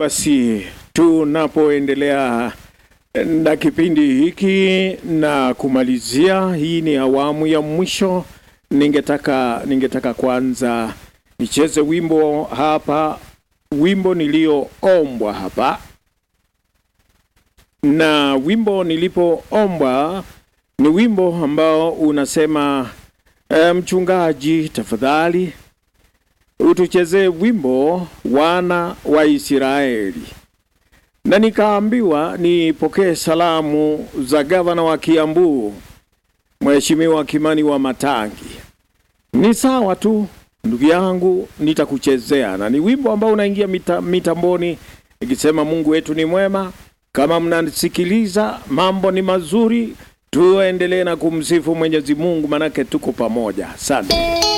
Basi tunapoendelea na kipindi hiki na kumalizia, hii ni awamu ya mwisho. Ningetaka ningetaka kwanza nicheze wimbo hapa, wimbo nilioombwa hapa, na wimbo nilipoombwa ni wimbo ambao unasema e, mchungaji, tafadhali utuchezee wimbo wana wa Israeli na nikaambiwa nipokee salamu za gavana wa Kiambu Mheshimiwa Kimani wa Matangi. Ni sawa tu ndugu yangu, nitakuchezea na ni wimbo ambao unaingia mita, mitamboni ikisema Mungu wetu ni mwema. Kama mnasikiliza, mambo ni mazuri, tuendelee na kumsifu Mwenyezi Mungu, manake tuko pamoja. Asante.